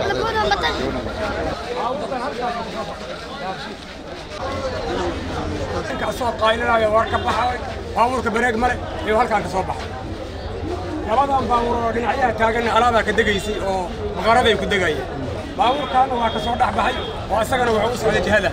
labada matan kasoo qaylinaayo war ka baxay baabuurka bareeg male ayuu halkaan ka soo baxay labadan baabuur oo dhinacyaha taaganna alaabaa ka degaysay oo maqaraday ku degayeen baabuurkaana waa ka soo dhex baxay oo isagana wuxuu u socday jihada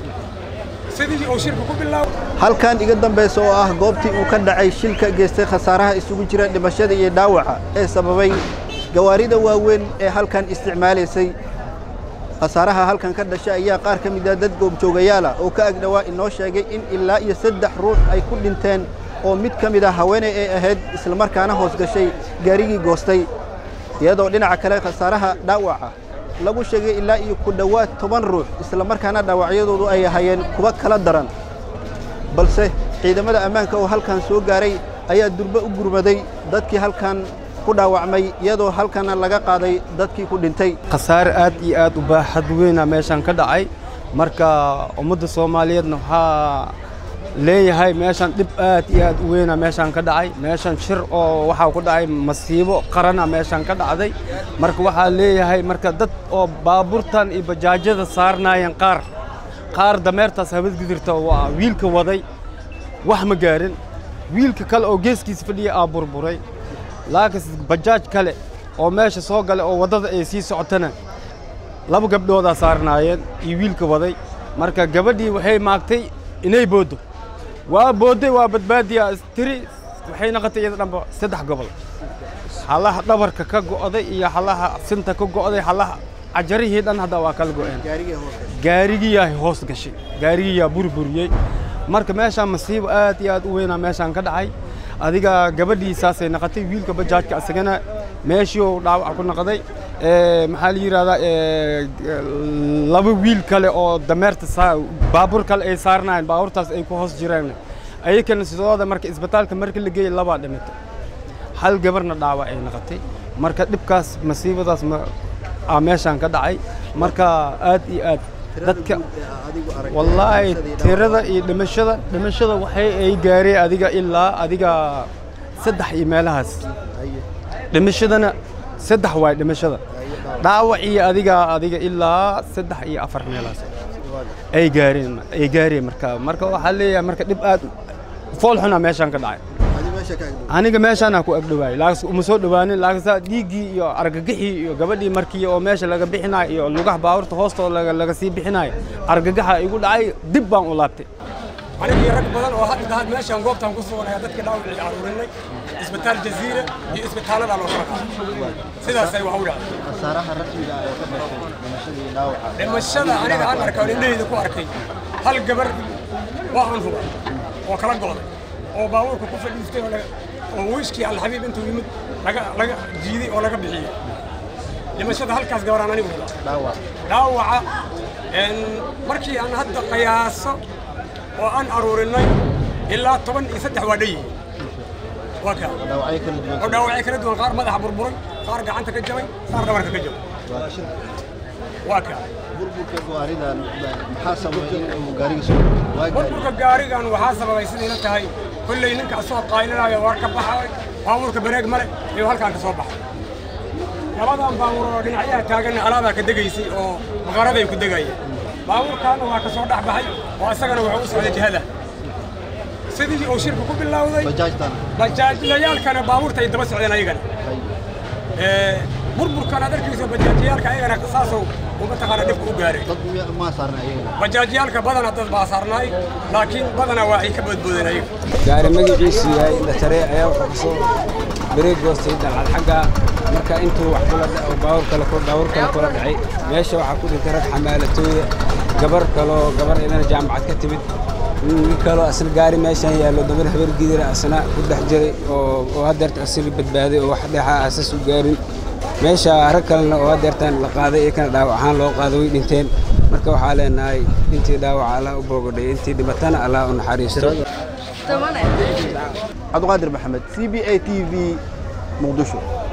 sidii uu shirka ku bilaabay halkan iga dambaysa oo ah goobtii uu ka dhacay shilka geystay khasaaraha isugu jira dhimashada iyo dhaawaca ee sababay gawaarida waaweyn ee halkan isticmaalaysay khasaaraha halkan ka dhashay ayaa qaar ka mid ah dad goobjoogayaal ah oo ka agdhowaa inoo sheegay in ilaa iyo saddex ruux ay ku dhinteen oo mid ka mid ah haweeney ay ahayd islamarkaana hoos gashay gaarigii goostay iyadoo dhinaca kale khasaaraha dhaawaca lagu sheegay ilaa iyo ku dhowaad toban ruux islamarkaana dhaawacyadoodu ay ahaayeen kuwa kala daran balse ciidamada ammaanka oo halkan soo gaaray ayaa durbe u gurmaday dadkii halkan ku dhaawacmay iyadoo halkana laga qaaday dadkii ku dhintay khasaare aad iyo aad u baaxad weyna meeshan ka dhacay marka ummadda soomaaliyeedna waxaa leeyahay meeshan dhib aad iyo aad u weyna meeshan ka dhacay meeshan shir oo waxaa ku dhacay masiibo qarana meeshan ka dhacday marka waxaa leeyahay marka dad oo baabuurtan iyo bajaajyada saarnaayeen qaar qaar dameertaas habadgidirta waa wiilka waday wax ma gaarin wiilka kale oo geeskiisa fadhiya aa burburay laakiin bajaaj kale oo meesha soo gale oo waddada ay sii socotana laba gabdhoodaa saarnaayeen iyo wiilka waday marka gabadhii waxay maagtay inay booddo waa boodday waa badbaadiyaa tiri waxay noqotay iyada dhanba saddex gobol halaha dhabarka ka go'day iyo halaha sinta ka go'day halaha cajarihii dhan hadda waa kala go'een gaarigiyaa hoos gashay gaarigiyaa burburiyey marka meeshaan masiibo aad iyo aad u weynaa meeshaan ka dhacay adiga gabadhii saasay noqotay wiilka bajaajka isagana meeshii uu dhaawac ku noqday maxaa la yidhahdaa laba wiil kale oo dameerta baabuur kale ay saarnaayeen baabuurtaas ay ku hoos jireen ayakana sidooda marka isbitaalka marka la geeyey labaa dhimatay hal gabarna dhaawac ay noqotay marka dhibkaas masiibadaas aa meeshaan ka dhacay marka aad iyo aad dadka wallaahi tirada iyo dhimashada dhimashada waxay ay gaareen adiga ilaa adiga saddex iyo meelahaas dhimashadana saddex waay dhimashada dhaawac iyo adiga adiga ilaa saddex iyo afar meelahaas ay gaareen ay gaareen marka marka waxaa leeyahay marka dhib aad fool xuna meeshaan ka dhacay aniga meeshaana ku agdhowaayay laakiin uma soo dhawaanin laakiin dhiiggii iyo argagixii iyo gabadhii markii oo meesha laga bixinayo iyo lugaha baabuurta hoostooda laga laga sii bixinayo argagaxa igu dhacay dib baan u laabtay anigii rag badan oo hadda had meeshaan goobtaan ku sugan ayaa dadkii dhaawacii aruurinay isbitaal jaziira iyo isbitaallada loo kala qaaday sidaasay wax u dhacday khasaaraha rasmiga ah ee ka dhashay dhimashadii dhaawaca dhimashada aniga aan arkay oo indhahayda ku arkay hal gabar waa aan hubay oo kala go'day oo baabuurka ku fadhiistay oo laga oo wiishkii alxabiib intuu yimid laga laga jiiday oo laga bixiyey dhimashada halkaas gabaraan anigu hubay dhaawac dhaawaca markii aan hadda qiyaaso oo aan aruurinay ilaa toban iyo saddex waa dhayihi waa kaa dhaawacyo kala duwan oo dhaawacyo kala duwan qaar madaxa burburay qaar gacanta ka jabay qaar dhabarka ka jabay waa kaa burburka gawaaridan maxaa sameeyay in uu gaariga soo waa gaari burburka gaarigan waxaa sababay sidayna tahay kolley ninka asoo qaylinaayo war ka baxay baabuurka bareeg male ayuu halkaan ka soo baxay labadan baabuur oo dhinacyaha taaganna alaabaa ka degaysay oo maqaraday ku degayeen baabuurkaana waa ka soo dhex baxay oo isagana wuxuu u socday jihada sidii uu shirka ku bilowday bajaajtan bajaajlayaalkana baabuurta ay daba socdeen ayagana burburkan aad arkayso bajaajiyaalka ayagana saasoo uma taqaana dhibka u gaaray dad miya- maa saarna ayagana bajaajiyaalka badana dad baa saarnaay laakiin badana waa ay ka boodboodeen ayaga gaari magaciisu yahay indhatare ayaa wuxuu kasoo bareeg goostay dhacad xagga marka intuu wax kula dhaco baawur kale ku baawur kale kula dhacay meesha waxaa ku dhintay rag xamaalatooya gabar kaloo gabar idana jaamacad ka timid nin kaloo asna gaari meeshan yaallo dabar habar gidira asna ku dhex jiray oo oo haddeerta asiri badbaaday oo wax dheexa asas u gaarin meesha rag kalena oo haddeertan la qaaday ee kana dhaawac ahaan loo qaaday way dhinteen marka waxaa leenahay intii dhaawaca allah u boogadhay intii dhimatana allah u naxariisto cabdiqaadir maxamed c b a t v muqdisho